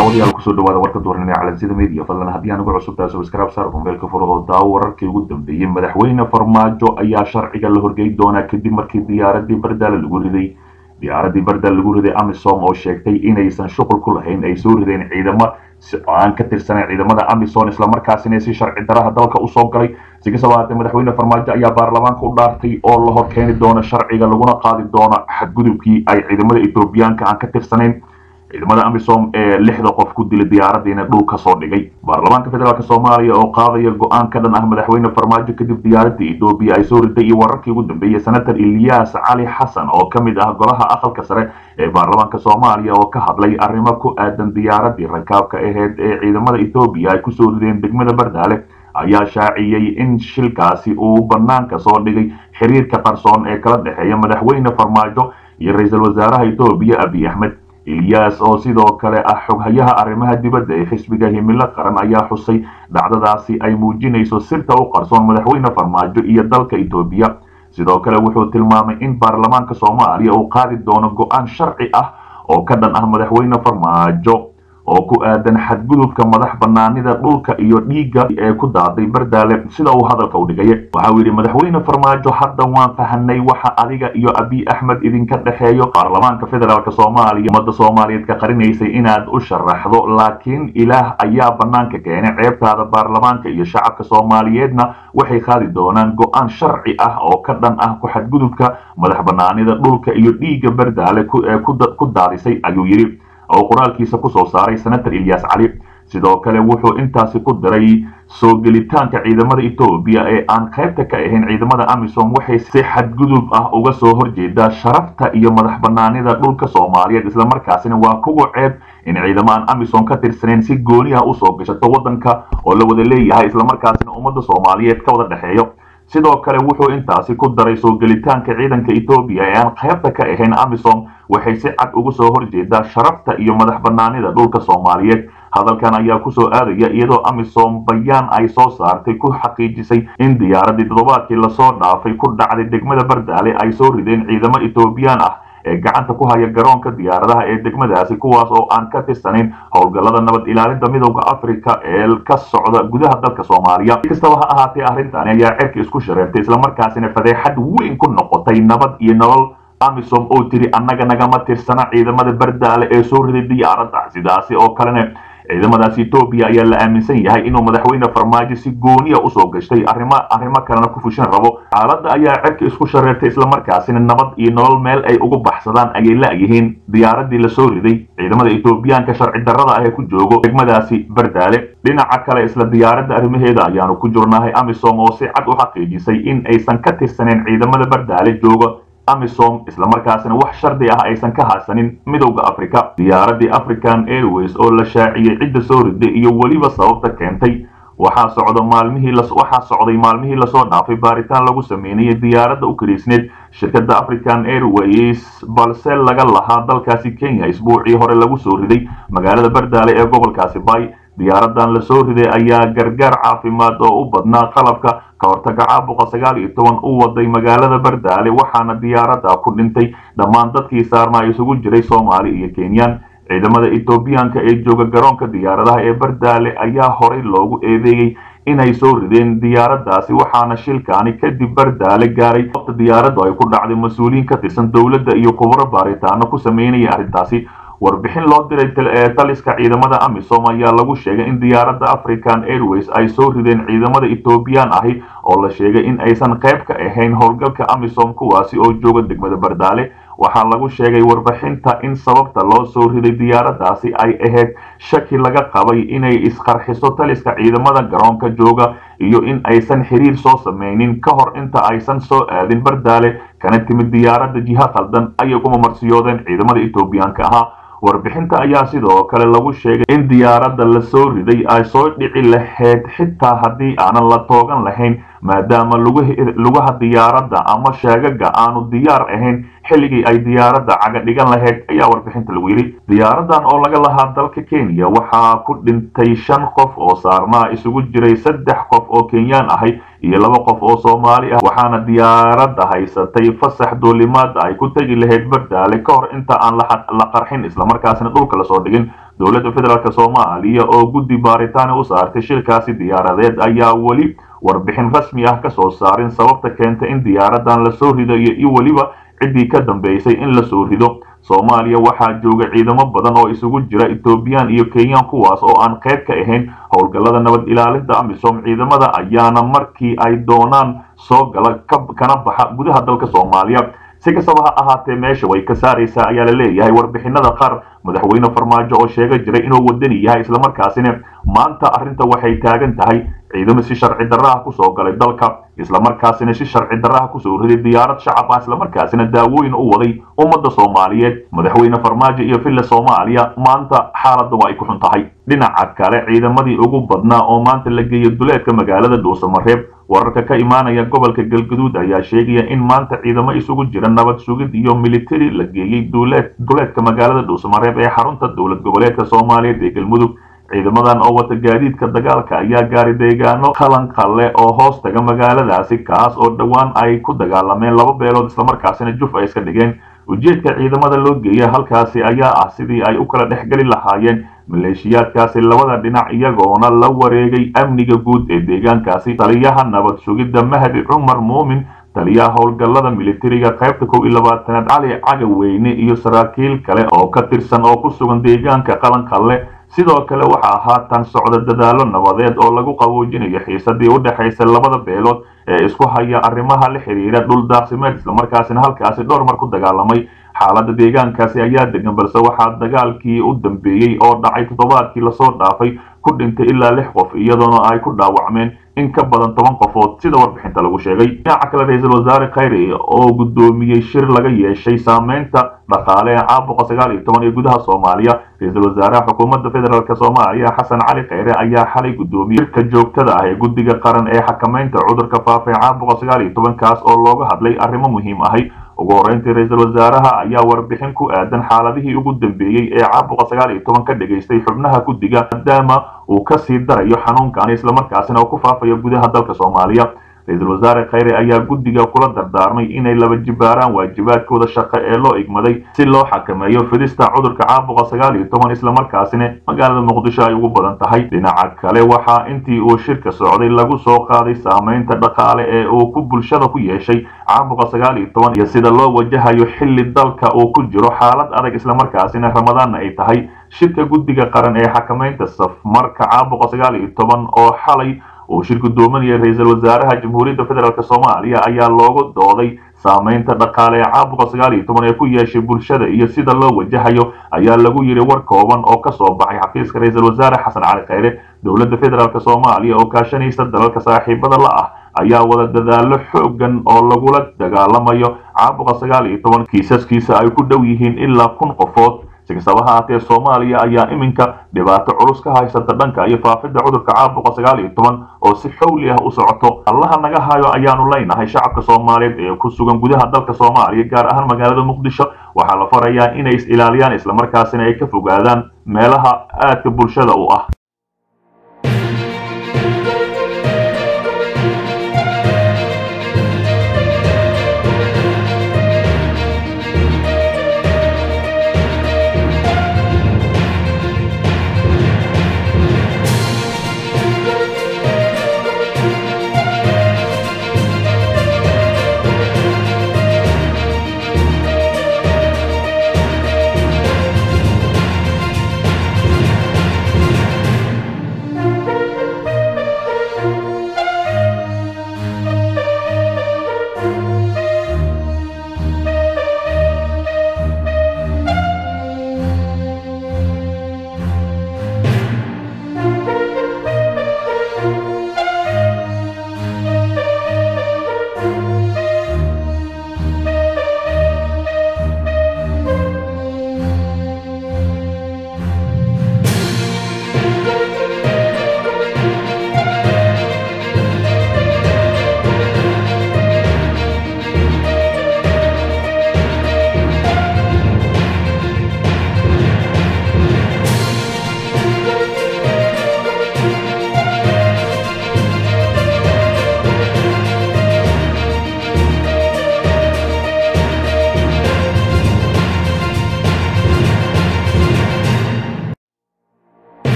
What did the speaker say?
daawadayaal kusoo dhawaada warka duurnimo ee calansida media fadlan haddii aan ugu cusub tahay subscribe saar mobilka furado daawo wararkii ugu dambeeyey madaxweyne farmaajo ayaa sharciga la horgey doonaa kadib markii diyaaradii bardaale lagu riday diyaaradii bardaale lagu riday amisom oo sheegtay inaysan shuqul ku lahayn ay soo rideen ciidamo aan ka tirsaneyn ciidamada amisom islamarkaasina si sharci daraha dalka usoo galay si kastaba haatee madaxweyne farmaajo ayaa baarlamaanka u dhaartay oo la hor keeni doono sharciga laguna qaadi doono xadgudubkii ay ciidamada etoobiyaanka aan ka tirsanayn ciidamada amisom ee lixda qof ku dilay diyaaradiina dhul ka soo dhigay baarlamaanka federaalk soomaaliya oo qaadaya go-aan ka dhan ah madaxweyne farmaajo kadib diyaaradii etoobiya ay soo riday iyo wararkii ugu dambeeyey senator ilyaas cali xasan oo ka mid ah golaha aqalka sare ee baarlamaanka soomaaliya oo ka hadlay arrimo ku aadan diyaaradii rakaabka aheyd ee ciidamada etoobiya ay kusoo rideen degmada bardaale ayaa shaaciyey in shilkaasi uu banaanka soo dhigay xiriirka qarsoon ee kala dhexeeya madaxweyne farmaajo iyo ra-iisul wasaaraha etoobiya abiy axmed ilyaas oo sidoo kale ah xoghayaha arrimaha dibadda ee xisbiga himilo qaran ayaa xusay dhacdadaasi ay muujinayso sirta u qarsoon madaxweyne farmaajo iyo dalka etoobiya sidoo kale wuxuu tilmaamay in baarlamaanka soomaaliya uu qaadi doono go-aan sharci ah oo ka dhan ah madaxweyne farmaajo oo ku aadan xadgudubka madax banaanida dhulka iyo dhiigga ee ku daaday bardaale sida uu hadalka u dhigaya waxa uu yidhi madaxweyne farmaajo hadda waan fahanay waxa adiga iyo abiy axmed idinka dhexeeyo baarlamaanka federaalk soomaaliya ummadda soomaaliyeed ka qarinaysay inaad u sharaxdo laakiin ilaah ayaa banaanka keenay ceebtaada baarlamaanka iyo shacabka soomaaliyeedna waxay qaadi doonaan go-aan sharci ah oo ka dhan ah ku xadgudubka madax banaanida dhulka iyo dhiigga bardaale ku daadisay ayuu yidhi oo qoraalkiisa kusoo saaray senator ilyas cali sidoo kale wuxuu intaasi ku diray soo gelitaanka ciidamada etoobiya ee aan qaybta ka ahayn ciidamada amisom waxay si xadgudub ah uga soo horjeedaa sharafta iyo madax banaanida dhulka soomaaliyeed islamarkaasina waa kugu ceeb in ciidamo aan amisom ka tirsaneyn si gooni ah usoo gashato waddanka oo la wada leeyahay islamarkaasina ummadda soomaaliyeed ka wada dhexeeyo sidoo kale wuxuu intaasi ku daray soo gelitaanka ciidanka etoobiya ee aan qaybta ka ahayn amisom waxay si cad uga soo horjeedaa sharafta iyo madax banaanida dhulka soomaaliyeed hadalkan ayaa kusoo aadaya iyadoo amisom bayaan ay soo saartay ku xaqiijisay in diyaaradii toddobaadkii lasoo dhaafay ku dhacday degmada bardaale ay soo rideen ciidamo etoobiyaan ah ee gacanta ku haya garoonka diyaaradaha ee degmadaasi kuwaas oo aan ka tirsanayn howlgallada nabad ilaalinta midowda africa ee ka socda gudaha dalka soomaaliya si kastaba ha ahaatee arrintani ayaa cerka isku shareertay islamarkaasina fadeexad weyn ku noqotay nabad iyo nolol amisom oo tiri annaga nagama tirsana ciidamada bardaale ee soo riday diyaaradda sidaasi oo kalena ciidamadaas etoobiya ayaa la aaminsan yahay inuu madaxweyne farmaajo si gooniya usoo gashtay arrimo arrimo kalena ku fushan rabo xaaladda ayaa cerka isku shareertay islamarkaasina nabad iyo nolol meel ay ugu baxsadaan ayay la-yihiin diyaaradii lasoo riday ciidamada etoobiyaanka sharci darrada ah ee ku joogo degmadaasi bardaale dhinaca kale isla diyaaradda arrimaheeda ayaanu ku jirnahay amisom oo si cad u xaqiijisay in aysan ka tirsaneyn ciidamada bardaale jooga amisom islamarkaasina wax shardi ah aysan ka haysanin midowda africa diyaaradii african airways oo la shaaciyey cidda soo riday iyo weliba sababta keentay waxaa socda maalmihii waxaa socday maalmihii lasoo dhaafay baaritaan lagu sameynayay diyaaradda u kariisneed shirkadda african airways balse laga lahaa dalkaasi kenya isbuucii hore lagu soo riday magaalada bardaale ee gobolkaasi bay diyaaradan lasoo riday ayaa gargaar caafimaad oo u badnaa qalabka ka hortaga caabuqa sagaal iyo toban u waday magaalada bardaale waxaana diyaaradda ku dhintay dhammaan dadkii saarnaa isugu jiray soomaali iyo kenyan ciidamada etoobiyaanka ee jooga garoonka diyaaradaha ee bardaale ayaa horey loogu eedeeyey inay soo rideen diyaaraddaasi waxaana shilkaani kadib bardaale gaaray waqti diyaaraddu ay ku dhacday mas-uuliyiin ka tirsan dowladda iyo khubro baaritaano ku sameynaya arrintaasi warbixin loo diray taliska ciidamada amisom ayaa lagu sheegay in diyaaradda african airways ay soo rideen ciidamada etoobiyaan ahi oo la sheegay in aysan qayb ka ahayn howlgalka amisom kuwaasi oo jooga degmada bardaale waxaa lagu sheegay warbixinta in sababta loo soo riday diyaaraddaasi ay ahayd shaki laga qabay inay isqarxiso taliska ciidamada garoonka jooga iyo in aysan xiriir soo sameynin ka hor inta aysan soo aadin bardaale kana timid diyaaradda jiha khaldan ayay kuma marsiyoodeen ciidamada etoobiyaanka ahaa warbixinta ayaa sidoo kale lagu sheegay in diyaaradda la soo riday ay soo dhici lahayd xitaa haddii aanan la toogan lahayn maadaama lugaha diyaaradda ama sheegaga aanu diyaar ahayn xilligii ay diyaaradda caga dhigan lahayd ayaa warbixinta lagu yidhi diyaaradan oo laga lahaa dalka kenya waxaa ku dhintay shan qof oo saarnaa isugu jiray saddex qof oo kenyaan ahay iyo laba qof oo soomaali ah waxaana diyaaradda haysatay fasax duulimaad ay ku tegi lahayd bardaale ka hor inta aan la qarxin islamarkaasina dhulka lasoo dhigin dowladda federaalk soomaaliya oo guddi baaritaani u saartay shilkaasi diyaaradeed ayaa weli warbixin rasmi ah kasoo saarin sababta keenta in diyaaradan lasoo rido iyo weliba ciddii ka dambeysay in lasoo rido soomaaliya waxaa jooga ciidamo badan oo isugu jira ethoobiyan iyo kenyan kuwaas oo aan qayb ka ahayn howlgallada nabad ilaalinta amisom ciidamada ayaana markii ay doonaan soo gala kana baxa gudaha dalka soomaaliya si kastaba ha ahaatee meesha way ka saaraysaa ayaa la leeyahay warbixinada qaar madaxweyne farmaajo oo sheega jiray inuu wadani yahay islamarkaasina maanta arrinta waxay taagan tahay ciidamo si sharci darraha kusoo galay dalka islamarkaasina si sharci darraha kusoo riday diyaarad shacab ah islamarkaasina daawooyin u waday ummadda soomaaliyeed madaxweyne farmaajo iyo villa soomaaliya maanta xaaladda waa ay ku xun tahay dhinaca kale ciidamadii ugu badnaa oo maanta la geeyay duleedka magaalada dhuusamareeb wararka ka imaanaya gobolka galgaduud ayaa sheegaya in maanta ciidamo isugu jira nabad sugid iyo militari la geeyey duleedka magaalada dhuusamareeb ee xarunta dowlad goboleedka soomaaliyeed ee galmudug ciidamadan oo wata gaadiidka dagaalka ayaa gaaray deegaano qalan qalle oo hoos taga magaaladaasi kaas oo dhowaan ay ku dagaalameen laba beelood islamarkaasina juf ay iska dhigeen ujeedka ciidamada loo geeya halkaasi ayaa ah sidii ay u kala dhexgeli lahaayeen maleeshiyaadkaasi labada dhinac iyagoona la wareegay amniga guud ee deegaankaasi taliyaha nabad sugidda mahdi cumar muumin taliyaha howlgallada militariga qaybta kow iyo labaatanaad cali cagaweyne iyo saraakiil kale oo ka tirsan oo ku sugan deegaanka qalan qalle sidoo kale waxaa haatan socda dadaalo nabadeed oo lagu qaboojinayo xiisadii u dhexaysa labada beelood ee isku haya arrimaha la xiriira dhul daaqsimeed islamarkaasina halkaasi dhowr mar ku dagaalamay xaaladda deegaankaasi ayaa degan balse waxaa dagaalkii u dambeeyey oo dhacay toddobaadkii lasoo dhaafay ku dhintay ilaa lix qof iyadoona ay ku dhaawacmeen in ka badan toban qofood sida warbixinta lagu sheegay dhinaca kale ra-iisul wasaare khayre oo guddoomiyey shir laga yeeshay saameynta dhaqaale ee caabuqa sagaal iyo toban ee gudaha soomaaliya ra-iisul wasaaraha xukuumadda federaalk soomaaliya xasan cali khayre ayaa xalay guddoomiyey shirka joogtada ah ee guddiga qaran ee xakameynta cudurka faafa ee caabuqa sagaal iyo tobankaas oo looga hadlay arrimo muhiim ahay ugu horreyntii ra-iisul wasaaraha ayaa warbixin ku aadan xaaladihii ugu dambeeyey ee caabuqa sagaal iyo toban ka dhagaystay xubnaha guddiga maadaama uu ka sii darayo xanuunkan islamarkaasina oo ku faafayo gudaha dalka soomaaliya ra-iisul wasaare khayre ayaa guddiga kula dardaarmay inay laba jibaaraan waajibaadkooda shaqo ee loo igmaday si loo xakameeyo fidista cudurka caabuqa sagaal iyo toban islamarkaasina magaalada muqdisho ay ugu badan tahay dhinaca kale waxaa intii uu shirka socday lagu soo qaaday saameynta dhaqaale ee uu ku bulshada ku yeeshay caabuqa sagaal iyo toban iyo sida loo wajahayo xilli dalka uu ku jiro xaalad adag islamarkaasina ramadaanna ay tahay shirka guddiga qaran ee xakameynta safmarka caabuqa sagaal iyo toban oo xalay uu shir guddoominaya ra-iisul wasaaraha jamhuuriyadda federaalk soomaaliya ayaa loogu dooday saameynta dhaqaale ee caabuqa sagaal iyo toban ee ku yeeshay bulshada iyo sida loo wajahayo ayaa lagu yidhi war kooban oo ka soo baxay xafiiska ra-iisul wasaare xasan cali khayre dowladda federaalk soomaaliya oo kaashanaysa dalalka saaxiibada la ah ayaa wada dadaalo xoogan oo lagula dagaalamayo caabuqa sagaal iyo toban kiisaskiisa ay ku dhow yihiin ilaa kun qofood si kastaba ha haatee soomaaliya ayaa iminka dhibaato culus ka haysata dhanka iyo faafidda cudurka caabuqa sagaal iyo toban oo si xowli ah u socoto allaha naga hayo ayaanu leynahay shacabka soomaaliyeed ee ku sugan gudaha dalka soomaaliya gaar ahaan magaalada muqdisho waxaa la farayaa inay is ilaaliyaan islamarkaasina ay ka fogaadaan meelaha aadka bulshada u ah